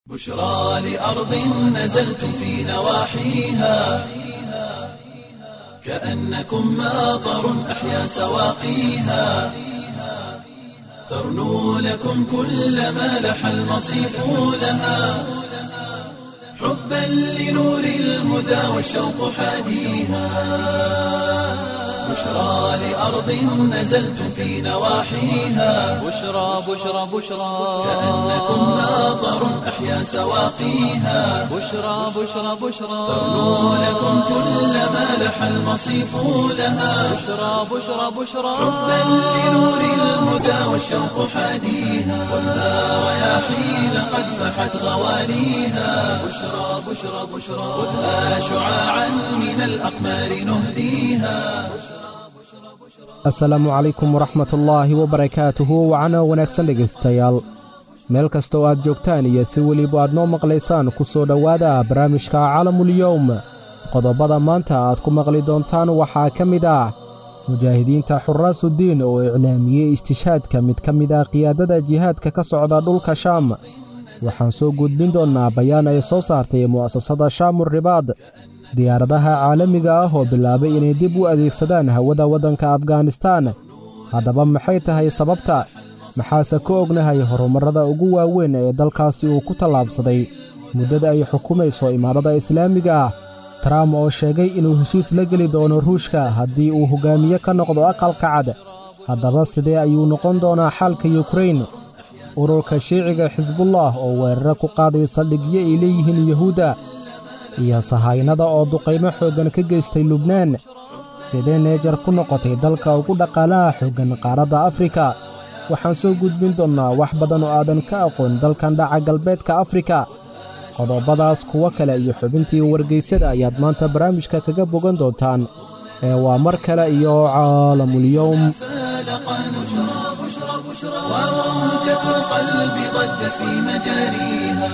بشرى لأرض نزلتم في نواحيها كأنكم ماطر أحيا سواقيها ترنو لكم كل ما لح المصيف لها حبا لنور الهدى والشوق حاديها بشرى لأرض نزلتم في نواحيها بشرى بشرى بشرى كأنكم ماطر أحيا سواقيها بشرى بشرى بشرى ترنو لكم كل ما لح المصيف لها بشرى بشرى بشرى حبا لنور الهدى والشوق حاديها والنار رياحين قد فحت غواليها بشرى بشرى بشرى خذها شعاعا من الأقمار نهديها asalaamu calaykum waraxmatullaahi wabarakaatuhu wacana wanaagsan dhegaystayaal meel kasta oo aad joogtaan iyo si weliba aad noo maqlaysaan ku soo dhowaada barnaamijka calamulyowm qodobada maanta aad ku maqli doontaan waxaa ka mid ah mujaahidiinta xuraasuddiin oo iclaamiyey istishaadka mid ka mid ah qiyaadada jihaadka ka socda dhulka shaam waxaan soo gudbin doonnaa bayaan ay soo saartay mu'asasada shaamur ribaad diyaaradaha caalamiga ah oo bilaabay inay dib u adeegsadaan hawada waddanka afganistaan haddaba maxay tahay sababta maxaase ka ognahay horumarrada ugu waaweyn ee dalkaasi uu ku tallaabsaday muddada ay xukumayso imaarada islaamiga ah trump oo sheegay inuu heshiis la geli doono ruushka haddii uu hoggaamiye ka noqdo aqalka cad haddaba sidee ayuu noqon doonaa xaalka yukrain ururka shiiciga xisbullah oo weeraro ku qaaday saldhigyo ay leeyihiin yuhuudda iyo sahaynada oo duqaymo xooggan ka geystay lubnaan sidee neejar ku noqotay dalka ugu dhaqaalaha xooggan qaaradda afrika waxaan soo gudbin doonnaa wax badan oo aadan ka aqoon dalkan dhaca galbeedka afrika qodobadaas kuwo kale iyo xubintii wargaysyada ayaad maanta barnaamijka kaga bogan doontaan ee waa mar kale iyo caalamulyowm فالقا بشرى بشرى بشرى وموجة القلب ضجت في مجاريها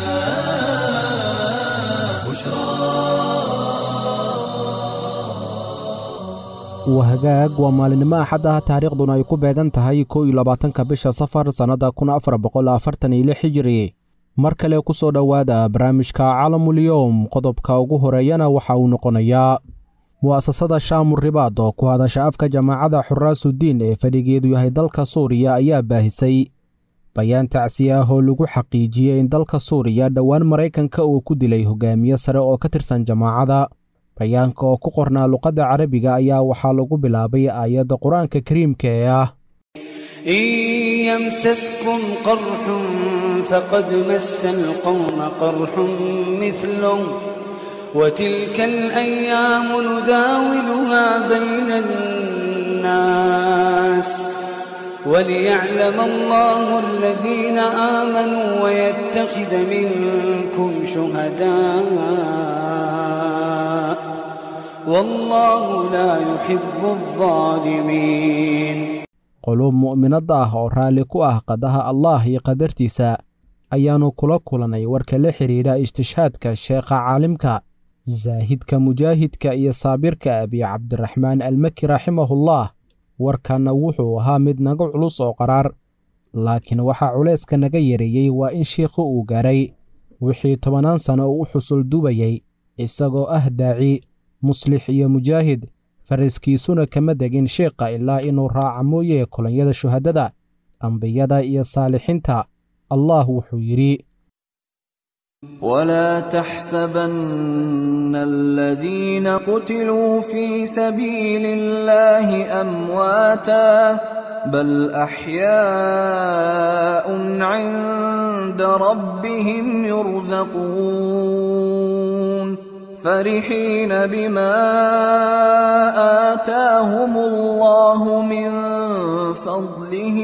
wahagaag waa maalinimo axad ah taariikhduna ay ku beegan tahay kow iyo labaatanka bisha safar sannadda kun afar boqol afartan iyo lix hijiri mar kale ku soo dhowaada barnaamijka calamulyowm qodobka ugu horeeyana waxa uu noqonayaa mu'asasada shaamur ribaad oo ku hadasha afka jamaacadda xuraasuddiin ee fadhigeedu yahay dalka suuriya ayaa baahisay bayaan tacsi ah oo lagu xaqiijiyey in dalka suuriya dhowaan maraykanka uu ku dilay hogaamiye sare oo ka tirsan jamaacadda bayaanka oo ku qornaa luqadda carabiga ayaa waxaa lagu bilaabay aayadda qur-aanka kariimka ee ah إن يمسسكم قرح فقد مس القوم قرح مثله وتلك الأيام نداولها بين الناس وليعلم الله الذين آمنوا ويتخذ منكم شهداء والله لا يحب الظالمين quluub mu'minadda ah oo raalli ku ah qadaha allaah iyo qadartiisa ayaannu kula kulannay warka la xidhiidha istishaadka sheekha caalimka zaahidka mujaahidka iyo saabirka abiy cabdiraxmaan almaki raximahullah warkanna wuxuu ahaa mid naga culus oo qaraar laakiin waxaa culayska naga yareeyey waa in shiikhu uu gaadhay wixii tobannaan sanno uu u xusul dubayey isagoo ah daaci muslix iyo mujaahid fariskiisuna kama degin sheikha ilaa inuu raaca mooye kolonyada shuhaddada ambiyada iyo saalixiinta allah wuxuu yidhi ولا تحسبن الذين قتلوا في سبيل الله امواتا بل احياء عند ربهم يرزقون فرحين بما اتاهم الله من فضله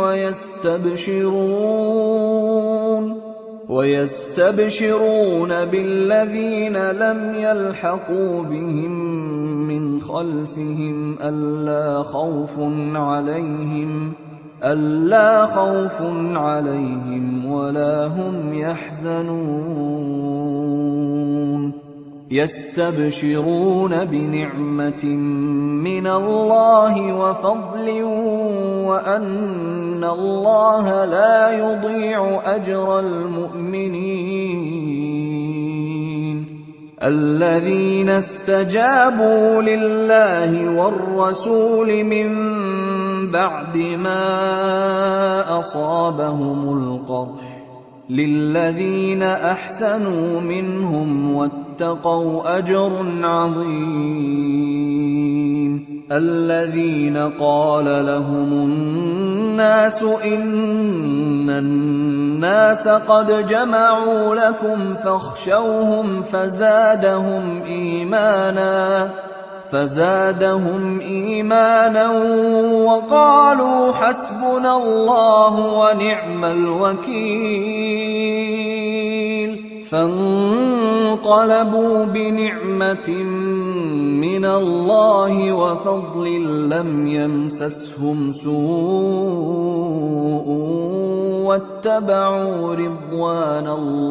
ويستبشرون ويستبشرون بالذين لم يلحقوا بهم من خلفهم ألا خوف عليهم ألا خوف عليهم ولا هم يحزنون يستبشرون بنعمة من الله وفضل وأن الله لا يضيع أجر المؤمنين الذين استجابوا لله والرسول من بعد ما أصابهم القرح للذين احسنوا منهم واتقوا اجر عظيم الذين قال لهم الناس ان الناس قد جمعوا لكم فاخشوهم فزادهم ايمانا فزادهم ايمانا وقالوا حسبنا الله ونعم الوكيل فانقلبوا بنعمه من الله وفضل لم يمسسهم سوء واتبعوا رضوان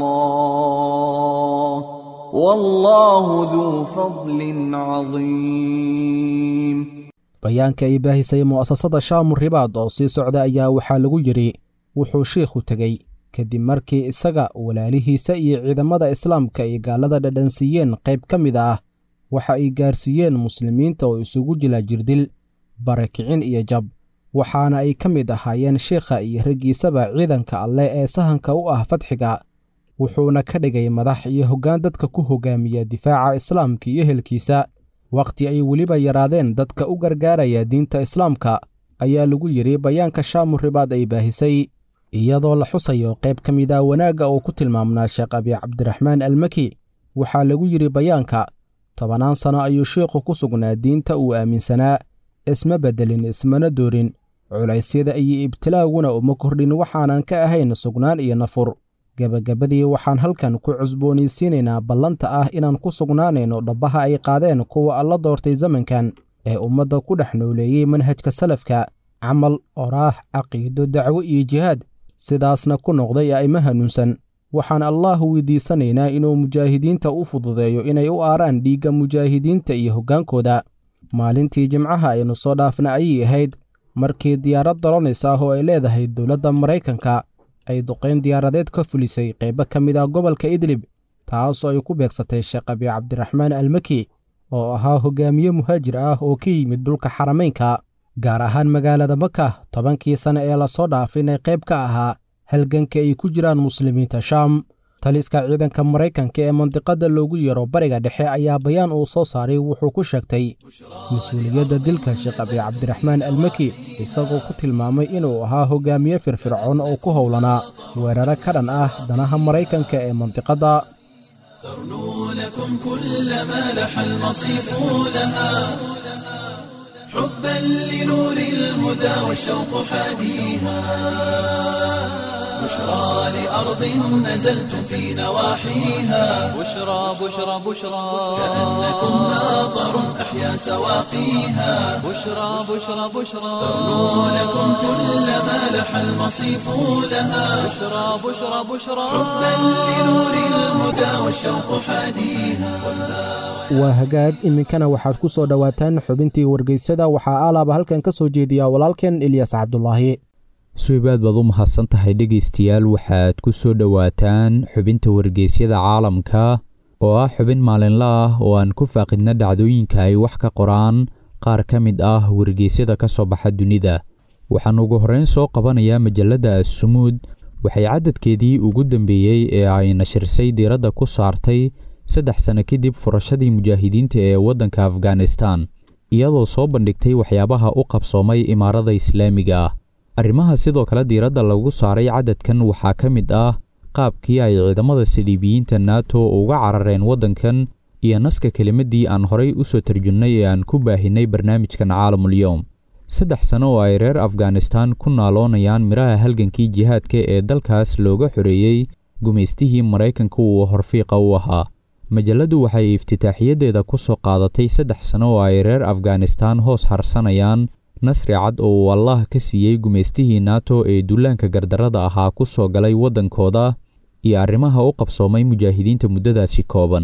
الله والله ذو فضل عظيم bayaanka ay baahisay mu'asasada shaamu ribaad oo sii socda ayaa waxaa lagu yidhi wuxuu shiikhu tegey kadib markii isaga walaalihiisa iyo ciidamada islaamka ay gaallada dhadhansiiyeen qayb ka mid ah waxa ay gaarsiiyeen muslimiinta oo isugu jila jirdil barakicin iyo jab waxaana ay ka mid ahaayeen shiikha iyo raggiisaba ciidanka alleh ee sahanka u ah fadxiga wuxuuna ka dhigay madax iyo hoggaan dadka ku hoggaamiya difaaca islaamka iyo helkiisa wakhti ay weliba yaraadeen dadka u gargaaraya diinta islaamka ayaa lagu yidhi bayaanka shaamu ribaad ay baahisay iyadoo la xusayo qayb ka mid ah wanaagga uu ku tilmaamnaa sheekh abi cabdiraxmaan almaki waxaa lagu yidhi bayaanka tobannaan sano ayuu sheikhu ku sugnaa diinta uu aaminsanaa isma beddelin ismana doorin culaysyada iyo ibtilaaguna uma kordhin waxaanan ka ahayn sugnaan iyo nafur gebagabadii waxaan halkan ku cusboonaysiinaynaa ballanta ah inaan ku sugnaanayno dhabbaha ay qaadeen kuwa alla doortay zamankan ee ummadda ku dhex nooleeyey manhajka salafka camal oraah caqiido dacwo iyo jihaad sidaasna ku noqday a'imo hanuunsan waxaan allaah weydiisanaynaa inuu mujaahidiinta u fududeeyo inay u aaraan dhiigga mujaahidiinta iyo hoggaankooda maalintii jimcaha aynu soo dhaafna ayay ahayd markii diyaarad daronays ah oo ay leedahay dowladda maraykanka ay duqayn diyaaradeed ka fulisay qaybo ka mid ah gobolka idlib taasoo ay ku beegsatay sheekh abi cabdiraxmaan almaki oo ahaa hoggaamiye muhaajir ah oo ka yimid dhulka xarameynka gaar ahaan magaalada maka tobankii sane ee lasoo dhaafinay qayb ka ahaa halganka ay ku jiraan muslimiinta shaam taliska ciidanka maraykanka ee mandiqadda loogu yeero bariga dhexe ayaa bayaan uu soo saaray wuxuu ku sheegtay mas-uuliyadda dilka sheekh abi cabdiraxmaan almaki isagoo ku tilmaamay inuu ahaa hoggaamiye firfircoon oo ku howlanaa weeraro ka dhan ah danaha maraykanka ee mandiqadda ترنو لكم كل ما لح المصيف لها حبا لنور الهدى والشوق حاديها بشرى لأرض نزلتم في نواحيها بشرى بشرى بشرى كأنكم ناظر أحيا سواقيها بشرى بشرى بشرى ترنو لكم كل ما لح المصيف لها بشرى بشرى بشرى حبا لنور الهدى والشوق حاديها waa hagaag iminkana waxaad ku soo dhowaataan xubintii wargeysada waxaa alaaba halkan ka soo jeediya walaalkeen ilyas cabdulaahi suibaad baad u mahadsan tahay dhegaystayaal waxaad ku soo dhowaataan xubinta wargeysyada caalamka oo ah xubin maalinla ah oo aan ku faaqidna dhacdooyinka ay wax ka qoraan qaar ka mid ah wargeysyada ka soo baxa dunida waxaan ugu horreyn soo qabanayaa majalladda assumuud waxay cadadkeedii ugu dambeeyey ee ay nashirsay diiradda ku saartay saddex sano kadib furashadii mujaahidiinta ee waddanka afghanistan iyadoo soo bandhigtay waxyaabaha u qabsoomay imaarada islaamiga ah arrimaha sidoo kale diiradda lagu saaray cadadkan waxaa ka mid ah qaabkii ay ciidamada saliibiyiinta nato uga carareen waddankan iyo naska kelimaddii aan horay u soo tarjunnay ee aan ku baahinay barnaamijkan caalamul-yowm saddex sano oo ay reer afghanistan ku naaloonayaan midhaha halgankii jihaadka ee dalkaas looga xoreeyey gumaystihii maraykanka uu horfiiqa u ahaa majalladdu waxay iftitaaxiyadeeda ku soo qaadatay saddex sano oo ay reer afghanistan hoos harsanayaan nasri cad oo uu allah ka siiyey gumaystihii nato ee dullaanka gardarrada ahaa ku soo galay waddankooda iyo arrimaha u qabsoomay mujaahidiinta muddadaasi kooban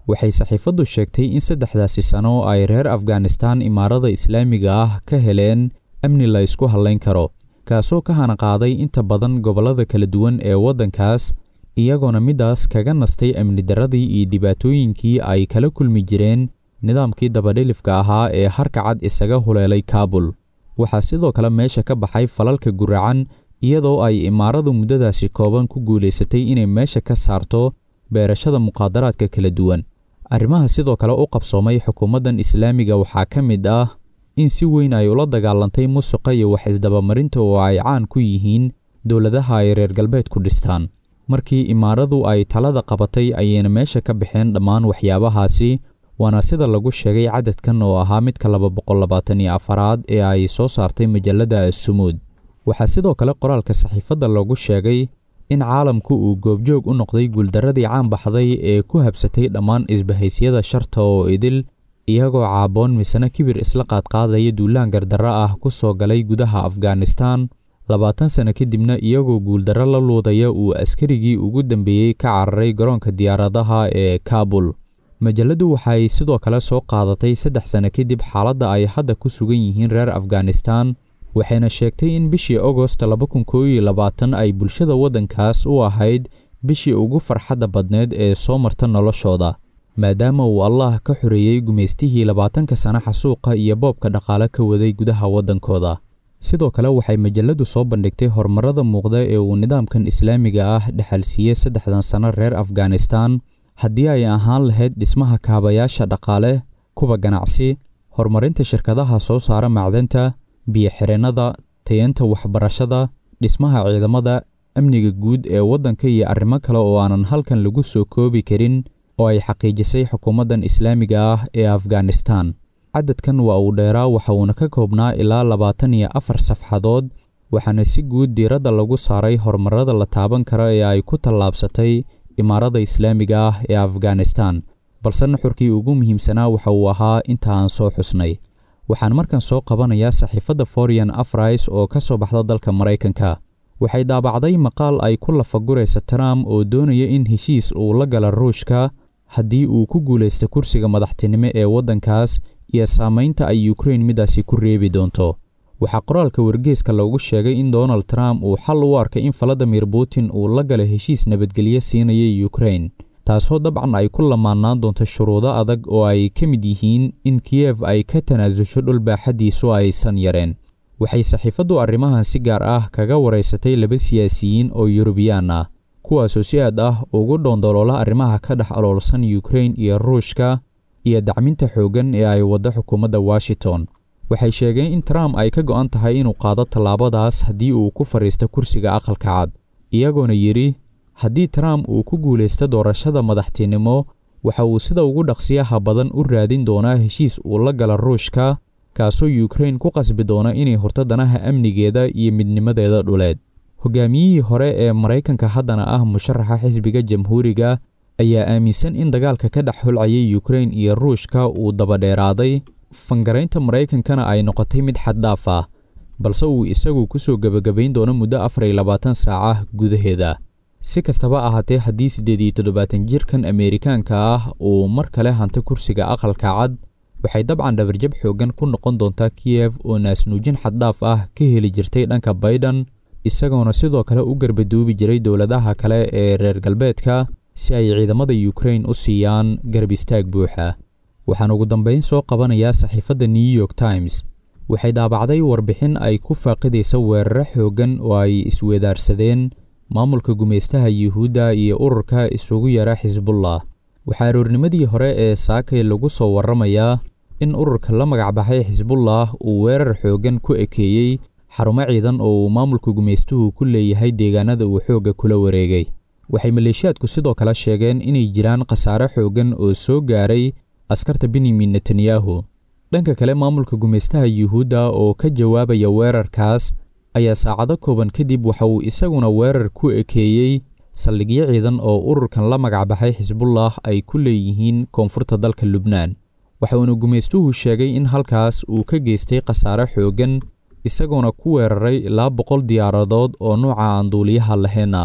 waxay saxiifaddu sheegtay in saddexdaasi sano ay reer afghanistaan imaarada islaamiga ah ka heleen amni la ysku hallayn karo kaasoo ka hanaqaaday inta badan gobollada kala duwan ee waddankaas iyagoona middaas kaga nastay amni darradii iyo dhibaatooyinkii ay kala kulmi jireen nidaamkii dabadhilifka ahaa ee harka cad isaga huleelay kaabul waxaa sidoo kale meesha ka baxay falalka guracan iyadoo ay imaaradu muddadaasi kooban ku guulaysatay inay meesha ka saarto beerashada muqaadaraadka kala duwan arrimaha sidoo kale u qabsoomay xukuumaddan islaamiga waxaa ka mid ah in si weyn ay ula dagaalantay musuqa iyo wax isdabamarinta oo ay caan ku yihiin dowladaha ay reer galbeedku dhistaan markii imaaradu ay talada qabatay ayayna meesha ka baxeen dhammaan waxyaabahaasi waana sida lagu sheegay cadadkan oo ahaa midka laba boqol labaatan iyo afaraad ee ay soo saartay majalada asumuud waxaa sidoo kale qoraalka saxiifadda loogu sheegay in caalamku uu goobjoog u noqday guuldarradii caan baxday ee ku habsatay dhammaan isbahaysyada sharta oo idil iyagoo caaboon misena kibir isla qaadqaadaya duulaan gardarro ah ku soo galay gudaha afghanistaan labaatan sano kadibna iyagoo guuldarro la luudaya uu askarigii ugu dambeeyey ka cararay garoonka diyaaradaha ee kaabul majalladdu waxay sidoo kale soo qaadatay saddex sano kadib xaaladda ay hadda ku sugan yihiin reer afghanistaan waxayna sheegtay in bishii agost laba kun koob iyo labaatan ay bulshada waddankaas u ahayd bishii ugu farxadda badneed ee soo marta noloshooda maadaama uu allah ka xoreeyey gumaystihii labaatanka sana xasuuqa iyo boobka dhaqaale ka waday gudaha waddankooda sidoo kale waxay majalladdu soo bandhigtay horumarrada muuqda ee uu nidaamkan islaamiga ah dhexalsiiyey saddexdan sano reer afghanistaan haddii ay ahaan lahayd dhismaha kaabayaasha dhaqaale kuwa ganacsi horumarinta shirkadaha soo saara macdanta biyo-xireennada tayanta waxbarashada dhismaha ciidamada amniga guud ee waddanka iyo arrimo kale oo aanan halkan lagu soo koobi karin oo ay xaqiijisay xukuumaddan islaamiga ah ee afghanistaan cadadkan waa uu dheeraa waxa uuna ka koobnaa ilaa labaatan iyo afar safxadood waxaana si guud diiradda lagu saaray horumarrada la taaban kara ee ay ku tallaabsatay imaarada islaamiga ah ee afghanistaan balse nuxurkii ugu muhiimsanaa waxa uu ahaa inta aan soo xusnay waxaan markan soo qabanayaa saxiifadda forian afrais oo ka soo baxda dalka maraykanka waxay daabacday maqaal ay ku lafaguraysa trump oo doonaya in heshiis uu la gala ruushka haddii uu ku guulaysta kursiga madaxtinimo ee waddankaas iyo saamaynta ay ukrain midaasi ku reebi doonto waxaa qoraalka wargeeska loogu sheegay in donald trump uu xal u arkay in valadimir putin uu la gala heshiis nabadgelyo siinaya ukrain taasoo dabcan ay ku lamaanaan doonto shuruudo adag oo ay ka mid yihiin in kiyef ay ka tanaasusho dhul baaxaddiisu aysan yareen waxay saxiifaddu arrimahan si gaar ah kaga waraysatay laba siyaasiyiin oo yurubiyaan ah kuwaasoo si aad ah ugu dhoondoloola arrimaha ka dhex aloolsan ukrain iyo ruushka iyo dacminta xooggan ee ay waddo xukuumadda washington waxay sheegeen in trump ay ka go'an tahay inuu qaado tallaabadaas haddii uu ku fadhiisto kursiga aqalka cad iyagoona yidhi haddii trump uu ku guulaysto doorashada madaxtinimo waxa uu sida ugu dhaqsiyaha badan u raadin doonaa heshiis uu la gala ruushka kaasoo yukrain ku qasbi doona inay horto danaha amnigeeda iyo midnimadeeda dhuleed hogaamiyihii hore ee maraykanka haddana ah musharaxa xisbiga jamhuuriga ayaa aaminsan in dagaalka ka dhex holcayay yukrain iyo ruushka uu dabadheeraaday fangaraynta maraykankana ay noqotay mid xaddhaaf ah balse uu isagu ku soo gebagabayn doono muddo afar iyo labaatan saaca gudaheeda si kastaba ahaatee haddii siddeed iyo toddobaatan jirkan ameerikaanka ah uu mar kale hanto kursiga aqalka cad waxay dabcan dhabarjab xooggan ku noqon doontaa kiyef oo naasnuujin xaddhaaf ah ka heli jirtay dhanka baydhan isagoona sidoo kale u garbaduubi jiray dowladaha kale ee reer galbeedka si ay ciidamada yukrain u siiyaan garab istaag buuxa waxaan ugu dambayn soo qabanayaa saxiifadda new york times waxay daabacday warbixin ay ku faaqidaysa weeraro xooggan oo ay isweedaarsadeen maamulka gumaystaha yuhuudda iyo ururka isugu yara xisbullah waxaa aroornimadii hore ee saakay lagu soo warramayaa in ururka la magacbaxay xisbullah uu weerar xooggan ku ekeeyey xarumo ciidan oo uu maamulka gumaystuhu ku leeyahay deegaanada uu xoogga kula wareegay waxay maleeshiyaadku sidoo kale sheegeen inay jiraan khasaare xooggan oo soo gaaray askarta benyamin netanyahu dhanka kale maamulka gumaystaha yuhuudda oo ka jawaabaya weerarkaas ayaa saacado kooban kadib waxa uu isaguna weerar ku ekeeyey saldhigyo ciidan oo ururkan la magacbaxay xisbullah ay ku leeyihiin koonfurta dalka lubnaan waxa uuna gumaystuhu sheegay in halkaas uu ka geystay khasaare xooggan isagoona ku weeraray ilaa boqol diyaaradood oo nuuca aan duuliyaha lahayn ah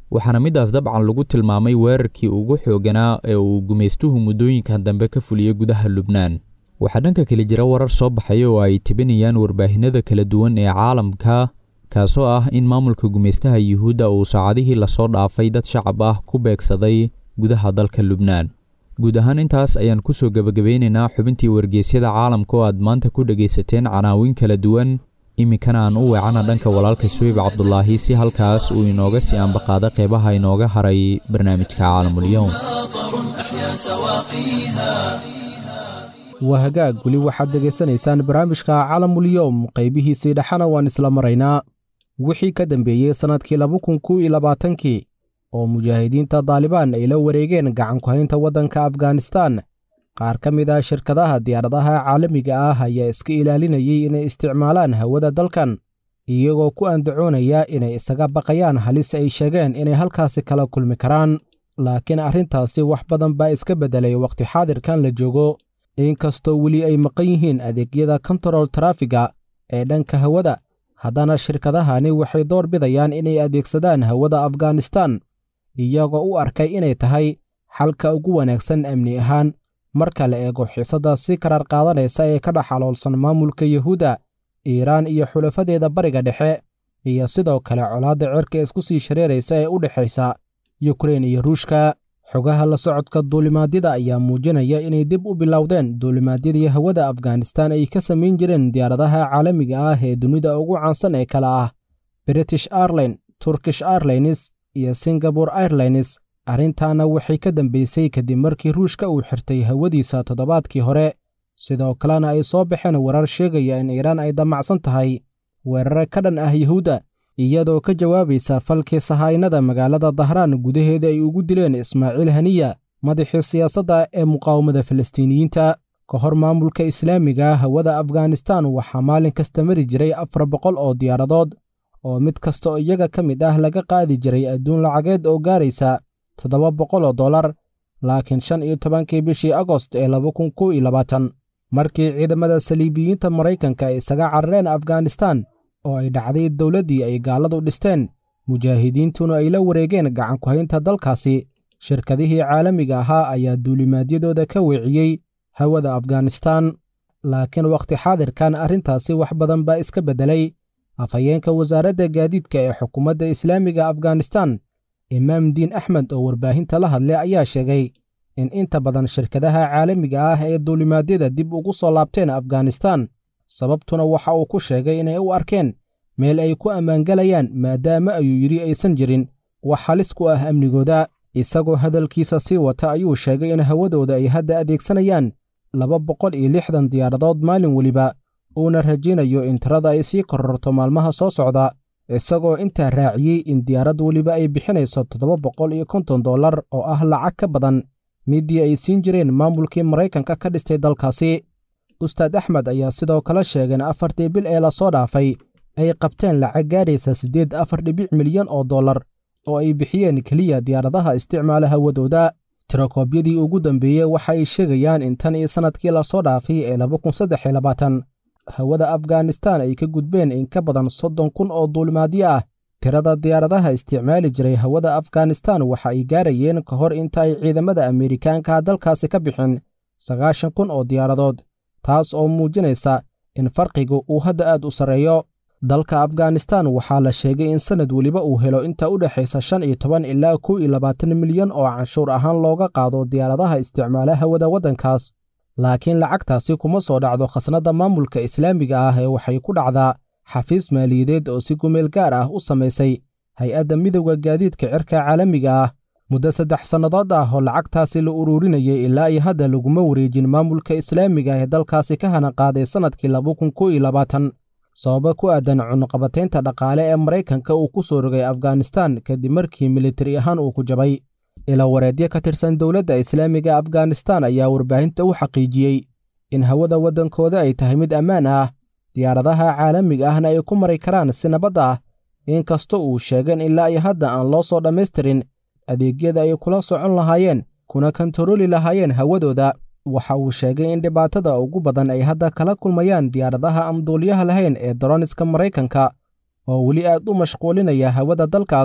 waxaana middaas dabcan lagu tilmaamay weerarkii ugu xooganaa ee uu gumaystuhu muddooyinkan dambe ka fuliyey gudaha lubnaan waxaa dhanka kale jira warar soo baxaya oo ay tibinayaan warbaahinada kala duwan ee caalamka kaasoo ah in maamulka gumaystaha yuhuudda uu saacadihii lasoo dhaafay dad shacab ah ku beegsaday gudaha dalka lubnaan guud ahaan intaas ayaan kusoo gebagabeynaynaa xubintii wargeysyada caalamka oo aad maanta ku dhegaysateen canaawin kala duwan iminkana aan u weecana dhanka walaalka suweyb cabdulaahi si halkaas uu inooga sii ambaqaado qeybaha inooga haray barnaamijka caalamulyoom waa hagaag weli waxaad degaysanaysaan barnaamijka caalamulyoom qaybihiisii dhexana waan isla maraynaa wixii ka dambeeyey sannadkii laba kun kow iyo labaatankii oo mujaahidiinta daalibaan ay la wareegeen gacankuhaynta waddanka afghanistan qaar ka mid ah shirkadaha diyaaradaha caalamiga ah ayaa iska ilaalinayay inay isticmaalaan hawada dalkan iyagoo ku andacoonaya inay isaga baqayaan halis ay sheegeen inay halkaasi kala kulmi karaan laakiin arrintaasi wax badan baa iska beddelay wakhti xaadirkan la joogo inkastoo weli ay maqan yihiin adeegyada kontarol tarafiga ee dhanka hawada haddana shirkadahani waxay door bidayaan inay adeegsadaan hawada afghanistan iyagoo u arkay inay tahay xalka ugu wanaagsan amni ahaan marka la eego xiisadda si karar qaadanaysa ee ka dhex xaloolsan maamulka yuhuudda iiraan iyo xulafadeeda bariga dhexe iyo sidoo kale colaadda cirka isku sii shareeraysa ee u dhexaysa yukrein iyo ruushka xogaha la socodka duulimaadyada ayaa muujinaya inay dib u bilowdeen duulimaadyadii hawada afghanistan ay ka samayn jireen diyaaradaha caalamiga ah ee dunida ugu caansan ee kale ah british airline turkish airlines iyo singabore airlines arrintaana waxay ka dambaysay kadib markii ruushka uu xirtay hawadiisa toddobaadkii hore sidoo kalena ay soo baxeen warar sheegaya in iiraan ay damacsan tahay weerare ka dhan ah yuhuudda iyadoo ka jawaabaysa falkii sahaynada magaalada dahraan gudaheeda ay ugu dileen ismaaciil haniya madaxii siyaasadda ee muqaawamada falastiiniyiinta ka hor maamulka islaamiga hawada afghanistan waxaa maalin kasta mari jiray afar boqol oo diyaaradood oo mid kasta oo iyaga ka mid ah laga qaadi jiray adduun lacageed oo gaaraysa toddoba boqol oo dollar laakiin shan iyo tobankii bishii agost ee laba kun kow iyo labaatan markii ciidamada saliibiyiinta maraykanka ay isaga carareen afghanistan oo ay dhacday dowladdii ay gaaladu dhisteen mujaahidiintuna ay la wareegeen gacankuhaynta dalkaasi shirkadihii caalamiga ahaa ayaa duulimaadyadooda ka weeciyey hawada afghanistan laakiin wakhti xaadirkan arrintaasi wax badan baa iska beddelay afhayeenka wasaaradda gaadiidka ee xukuumadda islaamiga afghanistan imaam diin axmed oo warbaahinta la hadlay ayaa sheegay in inta badan shirkadaha caalamiga ah ee duulimaadyada dib ugu soo laabteen afghanistan sababtuna waxa uu ku sheegay inay u arkeen meel ay ku ammaangelayaan maadaama ayuu yidhi aysan jirin wax halis ku ah amnigooda isagoo hadalkiisa sii wata ayuu sheegay in hawadooda ay hadda adeegsanayaan laba boqol iyo lixdan diyaaradood maalin weliba uuna rajaynayo in tirada ay sii kororto maalmaha soo socda isagoo intaa raaciyey in diyaarad weliba ay bixinayso toddoba boqol iyo konton dollar oo ah lacag ka badan midii ay siin jireen maamulkii maraykanka ka dhistay dalkaasi ustaad axmed ayaa sidoo kale sheegay in afartii bil ee lasoo dhaafay ay qabteen lacag gaadhaysa siddeed afar dhibic milyan oo dollar oo ay bixiyeen keliya diyaaradaha isticmaala hawadooda tirakoobyadii ugu dambeeyey waxa ay sheegayaan in tan iyo sannadkii lasoo dhaafay ee laba kun saddex iyo labaatan hawada afghanistan ay ka gudbeen in ka badan soddon kun oo duulimaadyo ah tirada diyaaradaha isticmaali jiray hawada afghanistan waxa ay gaarayeen ka hor inta ay ciidamada ameerikaanka dalkaasi ka bixin sagaashan kun oo diyaaradood taas oo muujinaysa in farqigu uu hadda aad u sarreeyo dalka afghanistan waxaa la sheegay in sannad weliba uu helo inta u dhexaysa shan iyo toban ilaa kow iyo labaatan milyan oo canshuur ahaan looga qaado diyaaradaha isticmaala hawada waddankaas laakiin lacagtaasi kuma soo dhacdo khasnadda maamulka islaamiga ah ee waxay ku dhacdaa xafiis maaliyadeed oo si gumeel gaar ah u samaysay hay-adda midowda gaadiidka cirka caalamiga ah muddo saddex sannadood ah oo lacagtaasi la ururinayay ilaa iyo hadda laguma wareejin maamulka islaamiga ee dalkaasi ka hana qaaday sannadkii laba kun kow iyo labaatan sababo ku aadan cunuqabataynta dhaqaale ee maraykanka uu ku soo rogay afghanistan kadib markii militari ahaan uu ku jabay ila wareedyo ka tirsan dowladda islaamiga afghanistan ayaa warbaahinta u xaqiijiyey in hawada waddankooda ay tahay mid ammaan ah diyaaradaha caalamiga ahna ay ku mari karaan si nabad ah inkastoo uu sheegeen ilaa iyo hadda aan loo soo dhammaystirin adeegyada ay kula socon lahaayeen kuna kantarooli lahaayeen hawadooda waxa uu sheegay in dhibaatada ugu badan ay hadda kala kulmayaan diyaaradaha aan duuliyaha lahayn ee daroniska maraykanka oo weli aad u mashquulinaya hawada dalkaas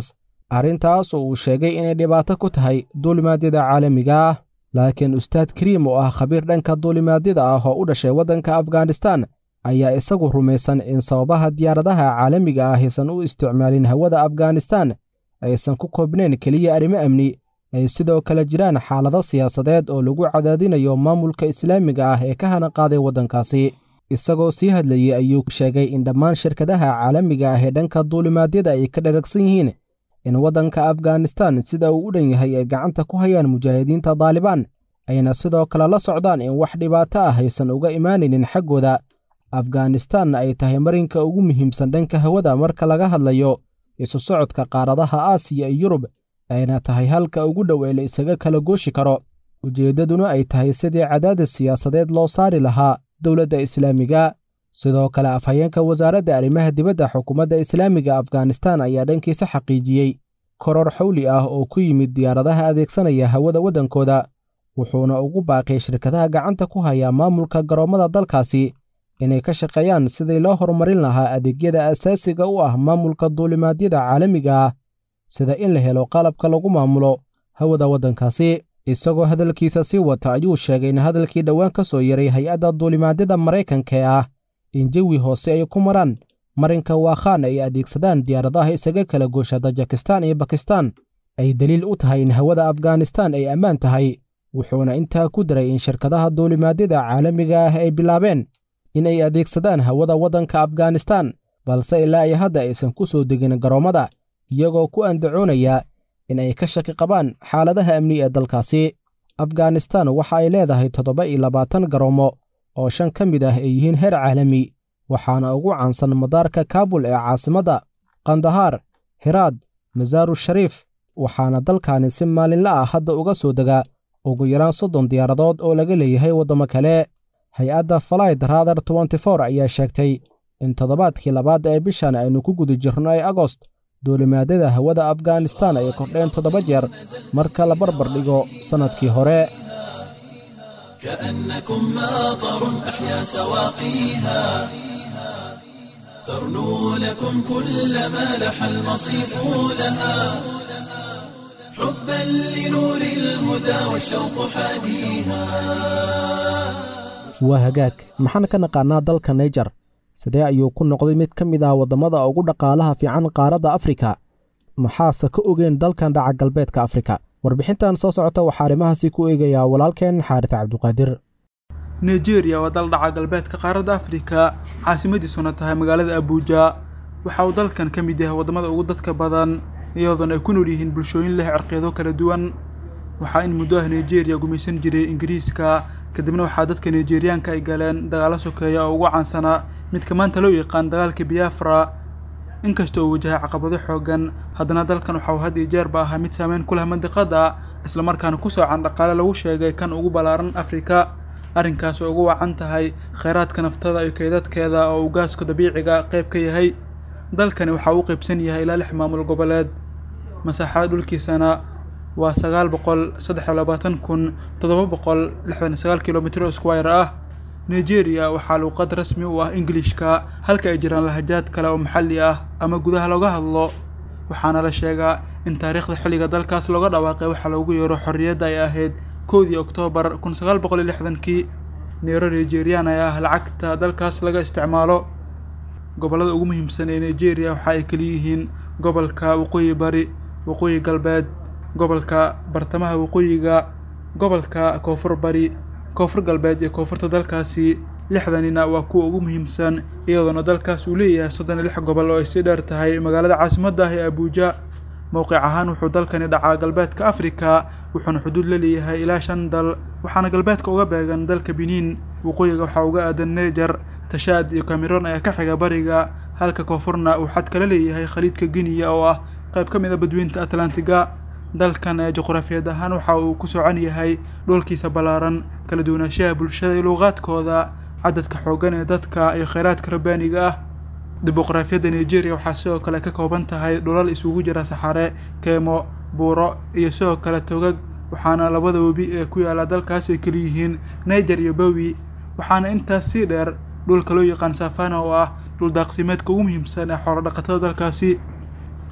arrintaas oo uu sheegay inay dhibaato ku tahay duulimaadyada caalamiga ah laakiin ustaad kariim oo ah khabiir dhanka duulimaadyada ah oo u dhashay waddanka afghanistan ayaa isagu rumaysan in sababaha diyaaradaha caalamiga ah aysan u isticmaalin hawada afghanistan aysan ku koobnayn keliya arrimo amni ay sidoo kale jiraan xaalado siyaasadeed oo lagu cadaadinayo maamulka islaamiga ah ee ka hana qaaday waddankaasi isagoo sii hadlayey ayuu sheegay in dhammaan shirkadaha caalamiga ah ee dhanka duulimaadyada ay ka dharagsan yihiin in waddanka afghanistan sida uu u dhan yahay ay gacanta ku hayaan mujaahidiinta daalibaan ayna sidoo kale la socdaan in wax dhibaato ah aysan uga imaanaynin xaggooda afghanistanna ay tahay marinka ugu muhiimsan dhanka hawada marka laga hadlayo isu socodka qaaradaha aasiya iyo yurub ayna tahay halka ugu dhow ee la isaga kala gooshi karo ujeeddaduna ay tahay sidii cadaadis siyaasadeed loo saari lahaa dowladda islaamiga sidoo kale afhayeenka wasaaradda arrimaha dibadda xukuumadda islaamiga afghanistan ayaa dhankiisa xaqiijiyey koror xawli ah oo ku yimid diyaaradaha adeegsanaya hawada waddankooda wuxuuna ugu baaqiyay shirkadaha gacanta ku haya maamulka garoommada dalkaasi inay ka shaqeeyaan sidii loo horumarin lahaa adeegyada asaasiga u ah maamulka duulimaadyada caalamiga ah sida in la helo qalabka lagu maamulo hawada waddankaasi isagoo hadalkiisa sii wata ayuu sheegay in hadalkii dhowaan ka soo yaray hay-adda duulimaadyada maraykanka ee ah in jawi hoose ay ku maraan marinka waakhaan ay adeegsadaan diyaaradaha isaga kala goosha tajikistan iyo bakistan ay daliil u tahay in hawada afghanistan ay ammaan tahay wuxuuna intaa ku daray in shirkadaha duulimaadyada caalamiga ah ay bilaabeen in ay adeegsadaan hawada waddanka afghanistan balse ilaa ay hadda aysan ku soo degin garoommada iyagoo ku andacoonaya in ay ka shaki qabaan xaaladaha amni ee dalkaasi afghanistan waxa ay leedahay toddoba iyo labaatan garoommo oo shan ka mid ah ay yihiin heer caalami waxaana ugu caansan madaarka kaabul ee caasimadda kandahaar hiraad masaaru shariif waxaana dalkani si maalinla ah hadda uga soo dega ugu yaraan soddon diyaaradood oo laga leeyahay waddamo kale hay-adda falayd raadar nfor ayaa sheegtay in toddobaadkii labaad ee bishan aynu ku guda jirno ee agost duulimaadyada hawada afghanistan ay kordheen toddoba jeer marka la barbar dhigo sannadkii hore كأنكم ماطر أحيا سواقيها ترنو لكم كل ما لح المصيف لها حبا لنور الهدى والشوق حاديها waa hagaag maxaan ka naqaanaa dalka naijer sidee ayuu ku noqday mid ka mid ah waddamada ugu dhaqaalaha fiican qaaradda afrika maxaase ka ogeen dalkan dhaca galbeedka afrika warbixintan soo socota waxaa arrimahaasi ku eegayaa walaalkeen xaaris cabduqaadir nigeria waa dal dhaca galbeedka qaaradda afrika caasimadiisuna tahay magaalada abuuja waxa uu dalkan ka mid yahay waddamada ugu dadka badan iyadoona ay ku nool yihiin bulshooyin leh cirqiyado kala duwan waxaa in muddo ah nigeria gumaysan jiray ingiriiska kadibna waxaa dadka nigeriyaanka ay galeen dagaalo sokeeya oo ugu caansanaa midka maanta loo yaqaan dagaalka biafra inkasta uu wajahay caqabado xoogan haddana dalkan waxa uu had iyo jeerba ahaa mid saameyn ku leh mandiqada islamarkaana ku soocan dhaqaale lagu sheegay kan ugu ballaaran afrika arrinkaas oo ugu wacan tahay kheyraadka naftada iyo keydadkeeda oo uu gaaska dabiiciga qayb ka yahay dalkani waxa uu qaybsan yahay ilaa lix maamul goboleed masaaxada dhulkiisana waa sagaal boqol saddex iyo labaatan kun toddoba boqol lixdan sagaal kilomitr oo squire ah nigeria waxaa luuqad rasmi u ah ingilishka halka ay jiraan lahajaad kale oo maxalli ah ama gudaha looga hadlo waxaana la sheegaa in taariikhda xilliga dalkaas looga dhawaaqay waxaa loogu yeero xorriyadda ay ahayd koodii oktoobar kun sagaal boqol iyo lixdankii neero nigerian ay ah lacagta dalkaas laga isticmaalo gobollada ugu muhiimsan ee nigeria waxa ay kaliyihiin gobolka waqooyi bari waqooyi galbeed gobolka bartamaha waqooyiga gobolka koonfur bari koonfur galbeed iyo koonfurta dalkaasi lixdanina waa kuwa ugu muhiimsan iyadoona dalkaas uu leeyahay soddon iyo lix gobol oo ay sii dheer tahay magaalada caasimadda ah ee abuuja mowqic ahaan wuxuu dalkani dhacaa galbeedka afrika wuxuuna xuduud la leeyahay ilaa shan dal waxaana galbeedka uga beegan dalka biniin waqooyiga waxaa uga aadan neejar tashaad iyo cameroon ayaa ka xiga bariga halka koonfurna uu xad kala leeyahay khaliidka giniya oo ah qayb ka mid a badweynta atlantiga dalkan ee juqraafiyeed ahaan waxa uu ku socon yahay dhulkiisa ballaaran kala duwanaanshaha bulshada iyo luuqaadkooda cadadka xooggan ee dadka iyo kheyraadka rabbaaniga ah dimuqraafiyadda nigeria waxaa sidoo kale ka kooban tahay dhulal isugu jira saxare keemo buuro iyo sidoo kale togag waxaana labada webi ee ku yaala dalkaas ay keliyihiin niger iyo bowi waxaana intaas sii dheer dhulka loo yaqaan safana oo ah dhul daaqsimeedka ugu muhiimsan ee xoolo dhaqatada dalkaasi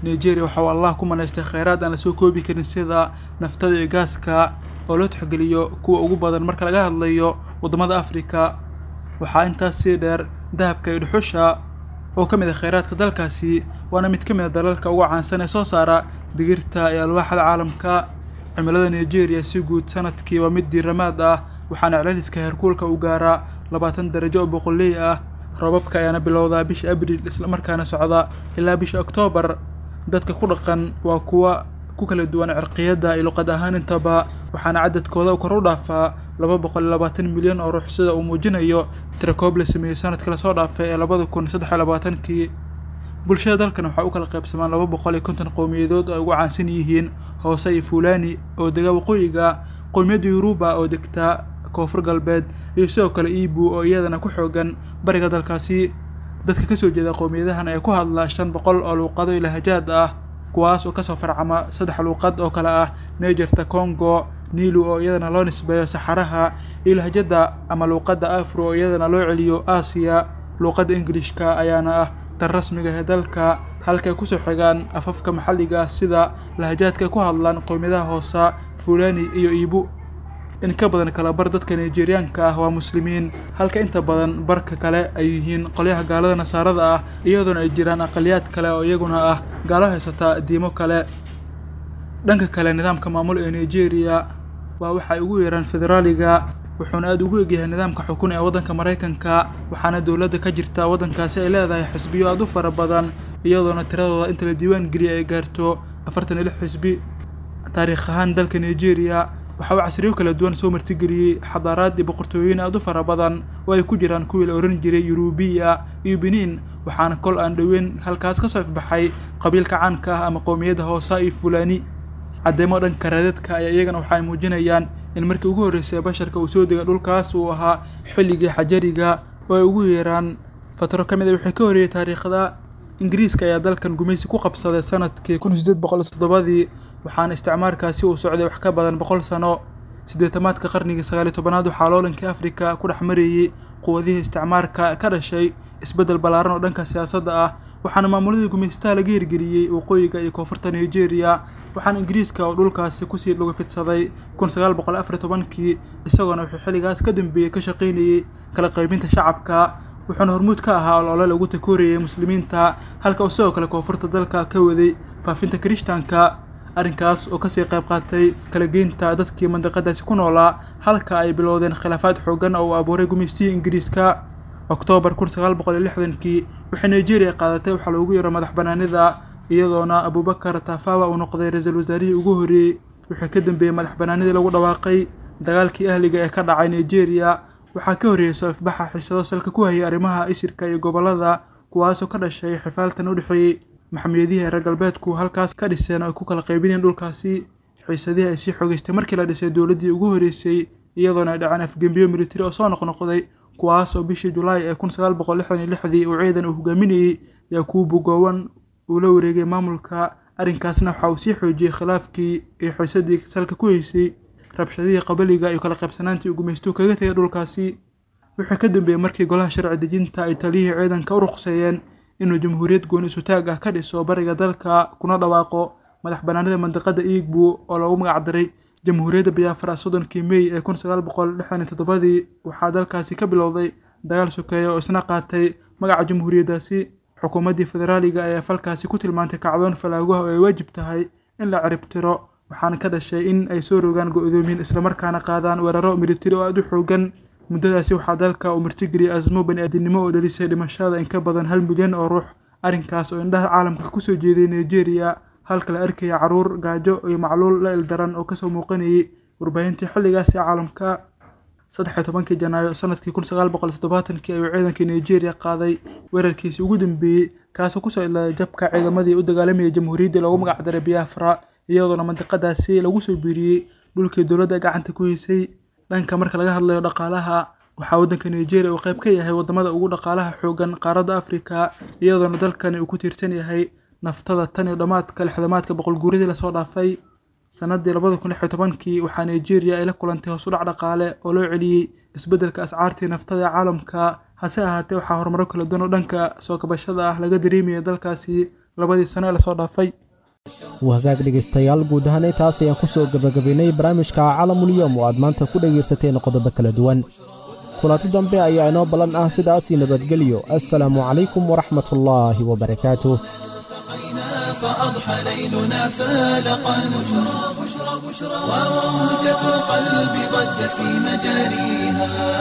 nigeria waxa uu allah ku manaystay kheyraad aan lasoo koobi karin sida naftada iyo gaaska oo loo tixgeliyo kuwa ugu badan marka laga hadlayo waddamada afrika waxaa intaas sii dheer dahabka iyo dhuxusha oo ka mid ah kheyraadka dalkaasi waana mid ka mid a dalalka ugu caansan ee soo saara digirta iyo alwaaxda caalamka cimilada nigeria si guud sanadkii waa mid diiramaad ah waxaana celceliska heerkuulka u gaaraa labaatan darajo oo boqoley ah roobabka ayaana bilowdaa bisha abriil islamarkaana socda ilaa bisha oktoobar dadka ku dhaqan waa kuwa ku kala duwan cirqiyadda iyo luqad ahaan intaba waxaana cadadkooda kor u dhaafaa laba boqol iyo labaatan milyan oo ruux sida uu muujinayo tirakoob la sameeyey sanadka lasoo dhaafay ee labada kun saddex iyo labaatankii bulshada dalkan waxaa u kala qaybsamaan laba boqol iyo konton qowmiyadood oo ay ugu caansan yihiin hoose iyo fuulani oo dega waqooyiga qowmiyadda yuruba oo degta koonfur galbeed iyo sidoo kale ibu oo iyadana ku xoogan bariga dalkaasi dadka kasoo jeeda qowmiyadahan ayaa ku hadla shan boqol oo luuqado iyo lahajaad ah kuwaas oo kasoo farcama saddex luuqad oo kale ah negerta congo nilu oo iyadana loo nisbeeyo saxaraha iyo lahjadda ama luuqadda afro oo iyadana loo celiyo aasiya luuqadda ingilishka ayaana ah tan rasmiga ee dalka halkay kusoo xigaan afafka maxalliga ah sida lahajaadka ku hadlaan qowmiyadaha hoosa fulani iyo iibu in ka badan kala bar dadka nigeriyaanka ah waa muslimiin halka inta badan barka kale ay yihiin qolyaha gaalada nasaarada ah iyadoona ay jiraan aqaliyaad kale oo iyaguna ah gaalo haysata diimo kale dhanka kale nidaamka maamul ee nigeria waa waxa ay ugu yeeraan federaaliga wuxuuna aada ugu egyahay nidaamka xukun ee waddanka maraykanka waxaana dowladda ka jirta waddankaasi ay leedahay xisbiyo aada u fara badan iyadoona tiradooda inta la diiwaan geliya ay gaarto afartan iyo lix xisbi taariikh ahaan dalka nigeria waxa uu casriyo kala duwan soo martigeliyey xadaaraad iyo boqortooyin aada u fara badan oo ay ku jiraan kuwii la ohan jiray yurubiya iyo beniin waxaana kol aan dhoweyn halkaas ka soo ifbaxay qabiilka caanka ah ama qowmiyadda hoosa iyo fulani caddeemo dhanka raadadka ayaa iyagana waxa ay muujinayaan in markii ugu horreysay basharka uu soo degay dhulkaas uu ahaa xilligii xajariga oo ay ugu yeeraan fatro ka mid a wixii ka horreeyey taariikhda ingiriiska ayaa dalkan gumaysi ku qabsaday sanadkii kun sideed boqol toddobadii waxaana isticmaarkaasi uu socday wax ka badan boqol sano siddeetamaadka qarnigii sagaaliyo tobanaad waxaa loolankii afrika ku dhex marayey quwadihii isticmaarka ka dhashay isbeddel ballaaran oo dhanka siyaasadda ah waxaana maamuladii gumaystaha laga hirgeliyey waqooyiga iyo koonfurta nigeria waxaana ingiriiska oo dhulkaasi kusii lagu fidsaday kun sagaal boqol afar iyo tobankii isagoona wuxuu xilligaas ka dambeeyey ka shaqaynayey kala qaybinta shacabka wuxuuna hormuud ka ahaa olole lagu takoorayay muslimiinta halka uu sidoo kale koonfurta dalka ka waday faafinta kirishtaanka arrinkaas oo kasii qayb qaatay kala geynta dadkii mandiqadaasi ku noolaa halka ay bilowdeen khilaafaad xooggan oo uu abuuray gumaystihii ingiriiska oktoobar kun sagaal boqol iyo lixdankii waxay nigeria qaadatay waxaa loogu yeero madax banaanida iyadoona abubakar tafawa uu noqday ra-iisul wasaarihii ugu horreeyey wixii ka dambeeyey madax banaanidii lagu dhawaaqay dagaalkii ahliga ee ka dhacay nigeria waxaa ka horreeyey soo ifbaxa xiisado salka ku hayay arrimaha isirka iyo gobollada kuwaasoo ka dhashay xifaaltan u dhexeeyey maxamiyadihii reer galbeedku halkaas ka dhiseen oo ay ku kala qaybinayeen dhulkaasi xiisadihii ay sii xogeystay markii la dhisay dowladdii ugu horreysay iyadoona ay dhaceen afgembiyo militari oo soo noqnoqday kuwaas oo bishii julaay ee kun sagaal boqol lixdan iyo lixdii uu ciidan uu hogaaminayey ayaa kuwa bugoowan uu la wareegay maamulka arrinkaasna waxa uu sii xoojiyey khilaafkii iyo xiisadii salka ku haysay rabshadihii qabaliga iyo kala qaybsanaantii uu gumaystuhu kaga tegay dhulkaasi wuxuu ka dambeeyey markii golaha sharci dejinta ay taliyihii ciidanka u ruqseeyeen inuu jamhuuriyad gooni isutaag ah ka dhiso bariga dalka kuna dhawaaqo madax banaanida mandiqada iigbu oo loogu magac daray jamhuuriyadda biyaafra soddonkii mey ee kun sagaal boqol lixdan iyo toddobadii waxaa dalkaasi ka bilowday dagaal sokeeya oo isna qaatay magaca jamhuuriyaddaasi xukuumaddii federaaliga ayaa falkaasi ku tilmaantay kacdoon falaaguha oo ay waajib tahay in la ciribtiro waxaana ka dhashay in ay soo rogaan go-doomin islamarkaana qaadaan weeraro militari oo aada u xoogan muddadaasi waxaa dalka uu martigeliyay asmo bani-aadinimo oo dhalisay dhimashada in ka badan hal milyan oo ruux arrinkaas oo indhaha caalamka kusoo jeeday nigeria halka la arkaya caruur gaajo iyo macluul la ildaran oo kasoo muuqanayay warbaahintii xilligaas ee caalamka saddex iyo tobankii janaayo sanadkii kun sagaal boqol toddobaatankii ayuu ciidankii nigeria qaaday weerarkiisii ugu dambeeyey kaasoo kusoo ilaaday jabka ciidamadii u dagaalamayay jamhuuriyaddii loogu magac daray biafra iyadoona mandiqadaasi lagu soo biiriyey dhulkii dowladda gacanta ku haysay dhanka marka laga hadlayo dhaqaalaha waxaa waddanka nigeria uu qayb ka yahay waddamada ugu dhaqaalaha xoogan qaaradda afrika iyadoona dalkani uu ku tiirsan yahay naftada tan iyo dhammaadka lixdamaadka boqol guuridii lasoo dhaafay sanadii labada kun lix iyo tobankii waxaa nigeria ay la kulantay hoos u dhac dhaqaale oo loo celiyey isbeddelka ascaartii naftada ee caalamka hase ahaatee waxaa horumaro kala duwan oo dhanka soo kabashada ah laga dareemaya dalkaasi labadii sano ee lasoo dhaafay wahagaag dhegaystayaal guud ahaan intaas ayaan ku soo gebagabaynay barnaamijka calamulyom oo aad maanta ku dhegaysateen qodobo kala duwan kulanti dambe ayaa inoo ballan ah sidaasii nabadgelyo assalaamu calaykum waraxmatullaahi wabarakaatuh فأضحى ليلنا فالقا بشرى بشرى بشرى وموجة القلب ضجت في مجاريها